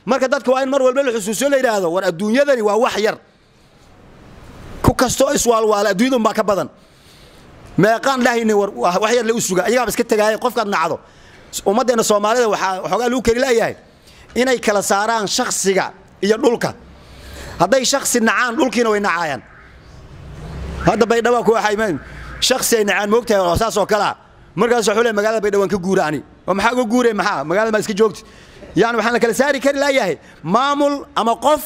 marka dadka waa in mar walba la xusuusiyo la yidhaahdo war adduunyadani waa wax yar ku kastoo iswaalwaala adduunyadun baa ka badan meeqaan dhahayni war wax yar la u suga ayagaaba iska tegaaya qofkaad nacdo ummaddeena soomaalida waxaa waxoogaa lagu kari la'yahay inay kala saaraan shaksiga iyo dhulka hadday shaksi nacaan dhulkiina way nacaayaan hadda baydhaba ku waxay shaksi ay nacaan moogtahay oo saas oo kalea markaas wuxuu le magaalada baydhawaan ka guura ani oo maxaa uga guuray maxaa magaalada maa iska joogti yani waxaan la kala saari kari la'yahay maamul ama qof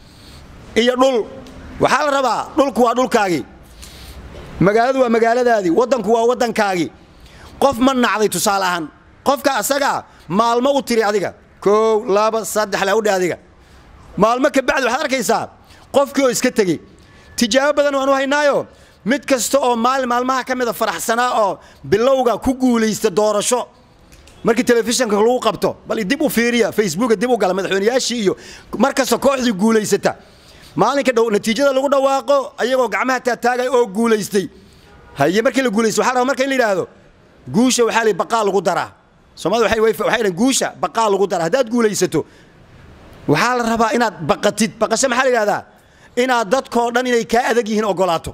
iyo dhul waxaa la rabaa dhulku waa dhulkaagii magaaladu waa magaaladaadii waddanku waa waddankaagii qof ma nacday tusaale ahaan qofka asagaa maalmo u tiri adiga koow laba saddex la udhe adiga maalmo ka bacdi waxaad arkaysaa qofkii oo iska tegey tijaabo badan waan u haynaayo mid kasta oo maalin maalmaha ka mida faraxsanaa oo bilowga ku guulaysta doorasho markii telefishinka lagu qabto bal dib u fiiriya facebooka dib u gala madaxweynayaashii iyo mar kasta kooxdii guulaysata maalinka dhow natiijada lagu dhawaaqo ayagoo gacmaha taataagay oo guulaystay haye markii la guulaystay waxaa rabaa marka in la yidhaahdo guusha waxaa la baqaa lagu daraa soomaalida waxay waxay dhahan guusha baqaa lagu daraa haddaad guulaysato waxaa la rabaa inaad baqatid baqasho maxaa la yidhahdaa inaad dadkoo dhan inay kaa adag yihiin ogolaato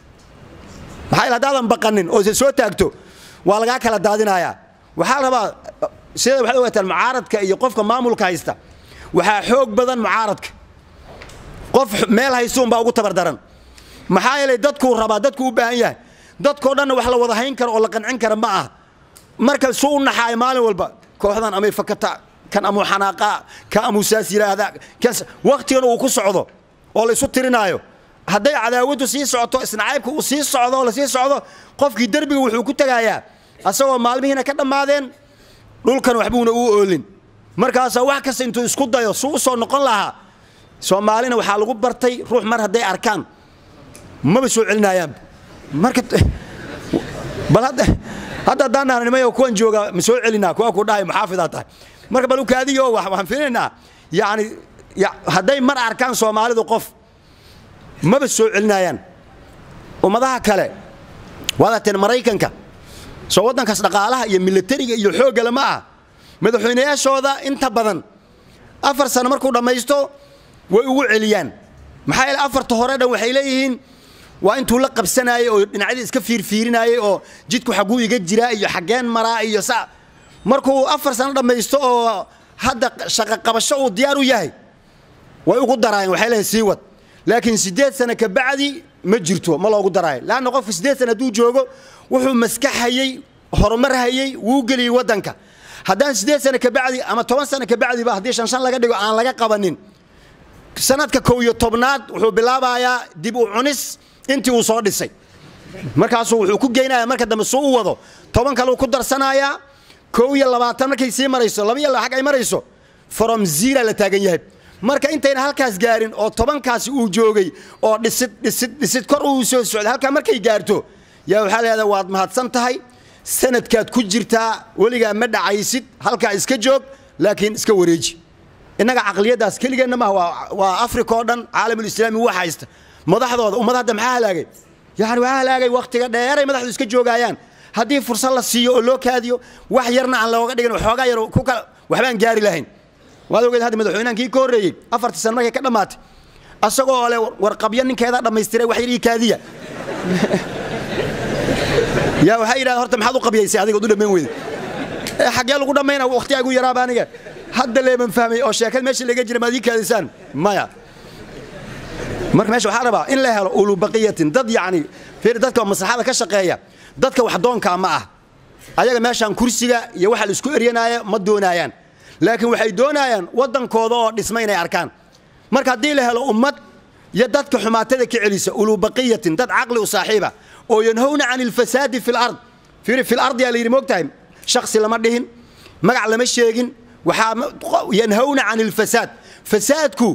maxaa yeele haddaadan baqanin oo soo taagto waa lagaa kala daadinayaa waxaa la rabaa sida waxaad ogaataan mucaaradka iyo qofka maamulka haysta waxaa xoog badan mucaaradka qof meel haysuun baa ugu tabardaran maxaa yeelay dadkuu rabaa dadkuu u baahan yahay dadkoo dhanna wax la wada hayn karo oo la qancin kara ma aha marka suu u naxaaya maalin walba kooxdan amay fakata kan amuu xanaaqaa kan amuu saas yidhaahda wakhtigana uu ku socdo oo la isu tirinaayo hadday cadaawaddu sii socoto isnacaybka uu sii socdo oo la sii socdo qofkii derbiga wuxuu ku tegayaa asagoo maalmihiina ka dhammaadeen dhulkan waxbuuna uu oolin markaasaa wax kasta intuu isku dayo suu u soo noqon lahaa soomaalina waxaa lagu bartay ruux mar hadday arkaan maba soo celinaayaan marka bal hadda hadda haddaan nahna nimayo kuwan jooga ma soo celinaa kuwa ku dhahay maxaafidaa tahay marka bal ukaadiyo waxaan fiilinaynaa yacni hadday mar arkaan soomaalidu qof maba soo celinaayaan ummadaha kale waad arteen maraykanka soo waddankaas dhaqaalaha iyo milatariga iyo xooggale ma ah madaxweynayaashooda inta badan afar sano markuu dhammaysto way ugu celiyaan maxaa yeele afarta hore dhan waxay leeyihiin waa intuu la qabsanaayey oo dhinacyadii iska fiirfiirinaayey oo jidku xagguu iga jiraa iyo xaggeen maraa iyo sa markuu afar sano dhammaysto oo hadda shaqo qabasho uu diyaar u yahay way ugu daraayeen waxay leeyihin sii wad laakiin siddeed sano ka bacdi ma jirto ma loogu daraayo leanna qofka siddeed sano hadduu joogo wuxuu maskaxayey horumar hayey wuu geliyey waddanka haddaan siddeed sano ka bacdi ama toban sano ka bacdiba haddii shan shan laga dhigo aan laga qabanin sanadka kow iyo tobnaad wuxuu bilaabayaa dib u cunis intii uu soo dhisay markaasuu wuxuu ku geynaya marka dambe suu u wado toban kale uu ku darsanayaa kow iyo labaatan markay sii marayso laba iyo laba xag ay marayso from zira la taagan yahay marka intayna halkaas gaarin oo tobankaasi uu joogay oo dhisid dhisid dhisid kor uu soo socday halkaa markay gaarto yaa waxaa la yahdaa waad mahadsan tahay sanadkaad ku jirtaa weligaa ma dhacaysid halkaa iska joog laakiin iska wareeji innaga caqliyaddaas keligeenna maaha waa africa oo dhan caalamulislaami wax haysta madaxdooda ummad hadda maxaa halaagay yani waxaa halaagay wakhtiga dheeray madaxdu iska joogaayaan haddii fursad la siiyo oo loo kaadiyo wax yarna aan looga dhigin waxoogaa yar ku kala waxbaan gaari lahayn waad ogeed hadda madaxweynahankii ka horreeyey afartii sano markay ka dhammaatay asagoo le warqabyo ninkeedaa dhammaystiray wax yar ii kaadiya yaa waxaa yidhahda horta maxaad u qabyaysay adigood u dhammayn weyda xaggee lagu dhammayna wakhtigaa igu yaraaba aniga hadda leeman fahmay oo sheekad meesha laga jira maad ii kaadisaan maya marka meesha waxaa rabaa in la helo ulubaqiyatin dad yacni fiir dadka maslaxada ka shaqeeya dadka wax doonkaa ma ah ayaga meeshaan kursiga iyo waxa la isku eryanaya ma doonaayaan laakiin waxay doonayaan waddankooda oo dhisma inay arkaan marka haddii la helo ummad iyo dadka xumaatada ka celisa ulubaqiyatin dad caqli u saaxiiba oo yanhowna can ilfasaadi fi lard fiiri fi lardi yaa la yidhi moogtahay shaksi lama dhihin magac lama sheegin waxaa yanhowna can ilfasaad fasaadku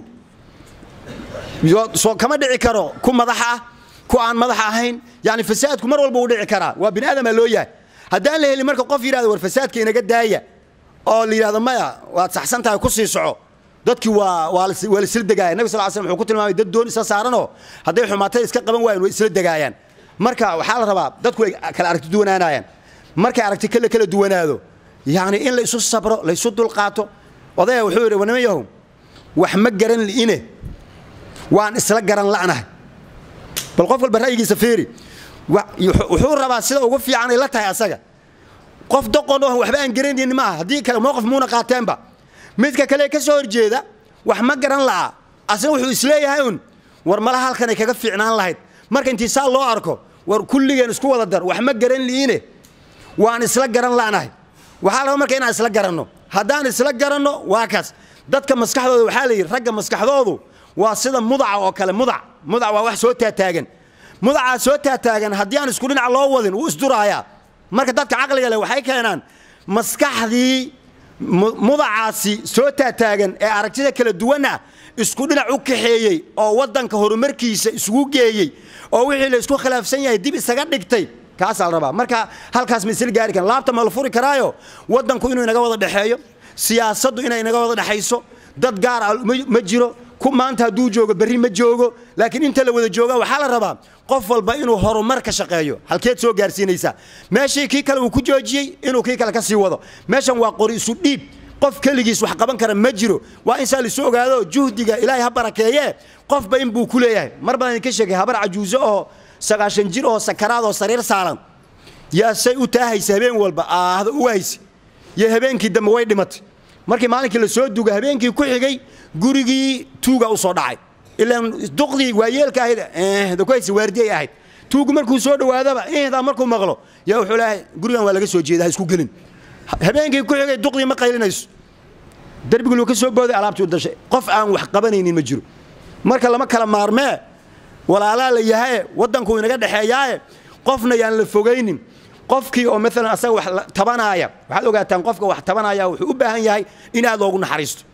soo kama dhici karo ku madax ah ku aan madax ahayn yani fasaadku mar walba uu dhici karaa waa bini aadamaa loo yahay haddaan la helin marka qof yidhahdo war fasaadka inaga daaya oo la yidhahdo maya waad saxsan tahay ku sii soco dadkii waa waa la isla degaaya nabi sal l slam wuxuu ku tilmaamay dad doon isla saaranoo hadday xumaatada iska qaban waayeen way isla degaayaan marka waxaa la rabaa dadku ay kala aragti duwanaanayaan markay aragti kala kala duwanaado yacni in la isu sabro la isu dulqaato odaya wuxuu yidhi war niman yahow wax ma garan li'ine waan isla garan la'nahay bal qof walba ra'yigiisa fiiri wuxuu rabaa sida ugu fiicanay la tahay asaga qof doqon oo waxba aan garanaynin maaha haddii kale mowqif muuna qaateenba midka kale ka soo horjeeda wax ma garan la'a asna wuxuu isleeyahay un war mala halkanay kaga fiicnaan lahayd marka intii saa loo arko war kulligeen isku wada dar wax ma garan li'ine waan isla garan la'nahay waxaa laba marka inaan isla garanno haddaan isla garanno waa kaas dadka maskaxdooda waxaa la yidhi ragga maskaxdoodu waa sida mudaca oo kale mudac mudac waa wax soo taataagan mudacaa soo taataagan haddii aan isku dhinac loo wadin wuu isduraayaa marka dadka caqliga leh waxay keenaan maskaxdii mudacaasi soo taataagan ee aragtida kala duwanna isku dhinac u kaxeeyey oo waddanka horumarkiisa isugu geeyey oo wixii la isku khilaafsan yahay dib isaga dhigtay kaasaa la rabaa marka halkaas ma isla gaari karan laabta ma la furi karaayo waddanku inuu inaga wada dhexeeyo siyaasaddu inay inaga wada dhexayso dad gaar ah ma jiro ku maanta hadduu joogo berri ma joogo laakiin inta la wada jooga waxaa la rabaa qof walba inuu horumar ka shaqeeyo halkeed soo gaarsiinaysaa meeshii kii kale uu ku joojiyey inuu kii kale ka sii wado meeshan waa qori isu dhiib qof keligiis wax qaban kara ma jiro waa in saa laisu ogaado juhdiga ilaahay ha barakeeye qofba in buu ku leeyahay mar badan idinka sheegay habar cajuuso oo sagaashan jir oo sakaraad oo sariir saaran yaa say u taahaysa habeen walba aahda u haysa iyo habeenkii dambe way dhimatay markii maalinkii la soo duga habeenkii ku xigay gurigii tuuga u soo dhacay ilaan duqdii waayeelka ahayd ku haysa waardiyay ahayd tuugu markuu soo dhowaadaba ihdaa markuu maqlo yaa wuxuu leeyahay gurigan waa laga soo jeeda ha isku gelin habeenkii ku xigay duqdii ma qaylinayso darbigii luu ka soo booday alaabtii u dashay qof aan wax qabanaynin ma jiro marka lama kala maarmee walaalaa la yahaye waddankuu inaga dhexeeyaaye qofna yaan la fogaynin qofkii oo maalan asaga wax tabanaaya waxaad ogaataan qofka wax tabanaya wuxuu u baahan yahay in aad loogu naxariisto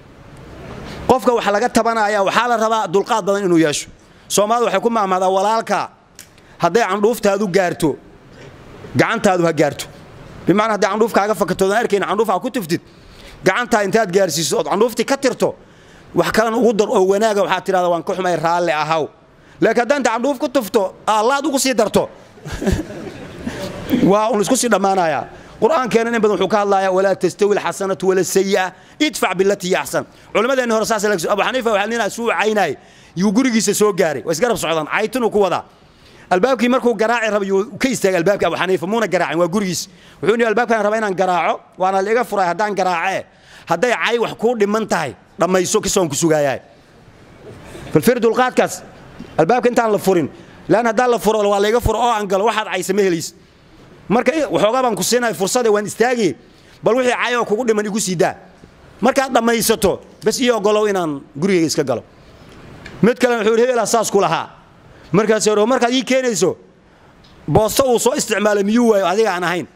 qofka wax laga tabanaya waxaa la rabaa dulqaad badan inuu yeesho soomaalida waxay ku maamaadaa walaalka hadday candhuuftaadu gaarto gacantaadu ha gaarto bimacnaa hadday candhuufkaaga fakatoodan arkayn candhuuf aa ku tuftid gacantaa intaad gaarsiiso ood candhuuftii ka tirto wax kalan ugu dar oo wanaaga waxaad tidhahda waan ka xumay raalli ahaw laakiin haddaa inta candhuuf ku tufto allaad ugu sii darto waa un isku sii dhammaanayaa qur'aankeena in badan wuxuu ka hadlayaa walaa tastawi alxasanatu wala sayi'a idfac bilatii hiya axsan culimmadeenni hore saas abu xaniifa waxaa nina suu caynaay yuu gurigiisa soo gaaray waa isgarab socdaan caytinuu ku wadaa albaabkii markuu garaaci raba yuu ka istaagay albaabkii abu xaniifa muuna garaacin waa gurigiis wuxuu nihi albaabkaan raba inaan garaaco waana la iga furay haddaan garaacee hadday cay wax kuu dhiman tahay dhammayso kisoon ku sugaayaay balfir dulqaadkaas albaabka intaan la furin lan haddaan la furo waa layga furo oo aan galo waxaad caysa ma helays marka waxoogaa baan ku siinaya fursade waan istaagay bal wixii cayoo kugu dhiman igu sii daa markaad dhammaysato bas ii ogolow inaan gurigayga iska galo mid kale wuxuu yidhi hebelaa saas ku lahaa markaas hore markaad ii keenayso boosto uu soo isticmaalay miyuu waayo adiga aan ahayn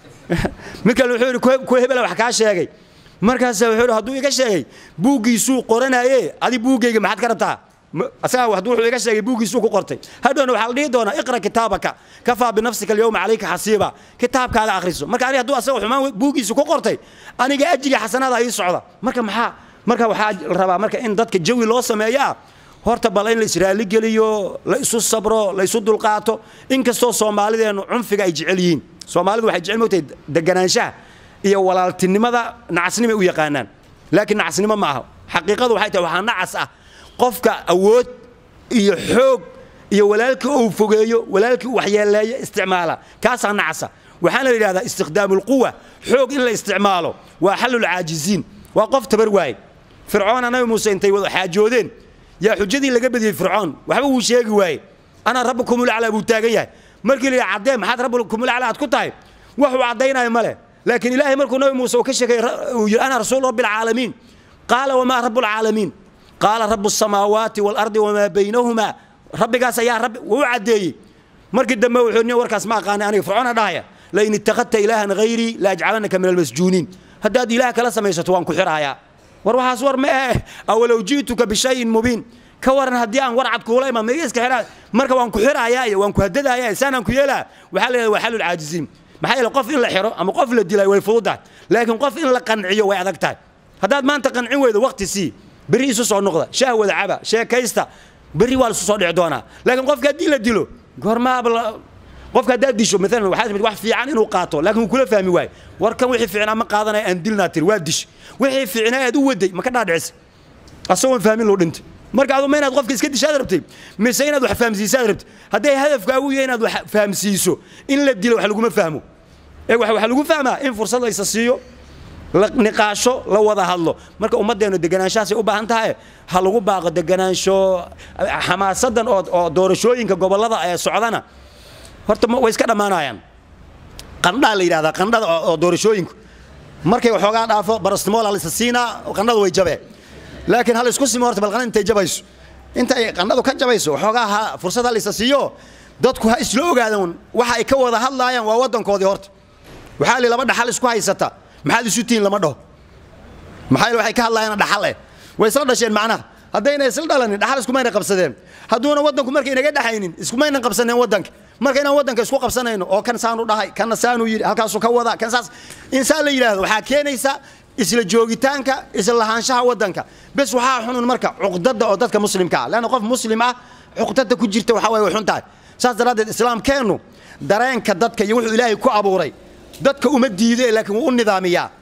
mid kale wuxuu yidhi kuwa hebela wax kaa sheegay markaas wuxuu yidhi hadduu iga sheegay buuggiisuu qoranaye adi buuggayga maxaad ka rabtaa asaga hadduu wuxuu iga sheegay buuggiisuu ku qortay hadhowna waxaa la dhihi doonaa iqra kitaabaka kafaa binafsika alyawma calayka xasiiba kitaabkaaga akhriso marka aniga hadduu asaga xumaan buuggiisu ku qortay aniga ajriga xasanaada ii socda marka maxaa marka waxaa la rabaa marka in dadka jawi loo sameeyaa horta bal in la israali geliyo la isu sabro la isu dulqaato inkastoo soomaalideennu cunfiga ay jecel yihiin soomaalidu waxay jecel mogtahay deganaanshaha iyo walaaltinimada nacasnimay u yaqaanaan laakiin nacasnimo ma aha xaqiiqadu waxay tahay waxaa nacas ah qofka awood iyo xoog iyo walaalkii ou fogeeyo walaalkii u waxyeeleeyo isticmaala kaasaa nacasa waxaana la yidhahdaa istikhdaam ulquwa xoog in la isticmaalo waa xallulcaajiziin waa qof tabar waaye fircoon anabi muuse intay wada xaajoodeen yaa xujadii laga badiyey fircoon waxba wuu sheegi waaye anaa rabbukumulaclaa buu taagan yahay markii la yidhi caddee maxaad rabbukumulaclaa aad ku tahay wax uu caddaynayo ma leh laakiin ilaahay markuu nabi muuse uu ka sheegay uu yidhi ana rasuul rabbi alcaalamiin qaala wamaa rabu alcaalamiin qaala rabu الsamaawaati wاlardi wamaa baynahumaa rabbigaas ayaa rabbi wuu caddeeyey markii dambe wuxuu ni warkaas ma aqaanay aniga fircoona dhahaya lain ittakhadta ilaahan hayrii laajcalanaka min almasjuuniin haddaad ilaah kala samaysato waan ku xirahayaa war waxaas war ma eh awalow ji'tuka bishayin mubiin ka waran haddii aan war cad kuula imaan miga iska xiraa marka waan ku xirahayaa iyo waan ku hadadahayaa saanaan ku yeelaa waxaa la yidhahda waa xalul caajiziin maxaa yeele qof in la xiro ama qof la dilay way fududahay laakiin qof in la qanciyo way adag tahay haddaad maanta qancin weydo waqti sii berri isu soo noqda shaah wada caba sheekaysta berri waa lisu soo dhici doonaa laakiin qofka haddii la dilo goormaaba qofka haddaad disho maalan waxaa timid wax fiican inuu qaato laakiin wuu kula fahmi waayo warkan wixii fiicnaa ma qaadanaya aan dilnaa tiri waa dish wixii fiicnaa aad u waday ma ka dhaadhicisa asagoon fahmin loo dhintay marka aduma inaad qofka iska dishaad rabtay mise inaad wax fahamsiisaad rabtay hadday hadafkaagu yahay inaad wax fahamsiiso in la dilo wax laguma fahmo ee waxaa lagu fahmaa in fursad laysa siiyo la niqaasho la wada hadlo marka ummaddeenu deganaanshahaasay u baahan tahay ha lagu baaqo deganaansho xamaasadan oo doorashooyinka gobollada ee socdana horta way iska dhammaanayaan qandhaa la yidhahdaa qandhada oo doorashooyinku markay waxoogaa dhaafo barastimool halisa siinaa qandhadu way jabeen laakiin hal isku simo horta balqana intay jabayso inta ay qandhadu ka jabayso waxoogaa ha fursad halisa siiyo dadku ha isla ogaadaan waxa ay ka wada hadlaayaan waa waddankoodii horta waxaa li laba dhaxal isku haysata maxaad isu tihiin lama dhaho maxaa waxay ka hadlaayaan dhaxal eh way isla dhasheen macnaha haddayna isla dhalanin dhaxal iskumayna qabsadeen hadduuna waddanku markay inaga dhaxaynin iskumaynan qabsaneen waddanka marka inaan waddanka isku qabsanayno oo kan saanu dhahay kanna saanu yidhi halkaasu ka wada kan saas insaan la yidhaahdo waxaa keenaysa isla joogitaanka isla lahaanshaha waddanka bes waxaa xunun marka cuqdada oo dadka muslimka ah leanna qof muslim ah cuqdada ku jirta waxaa waye way xun tahay saas daraaddeed islaamkeennu dareenka dadka iyo wuxuu ilaahay ku abuuray dadka uma diide laakiin wuu u nidaamiyaa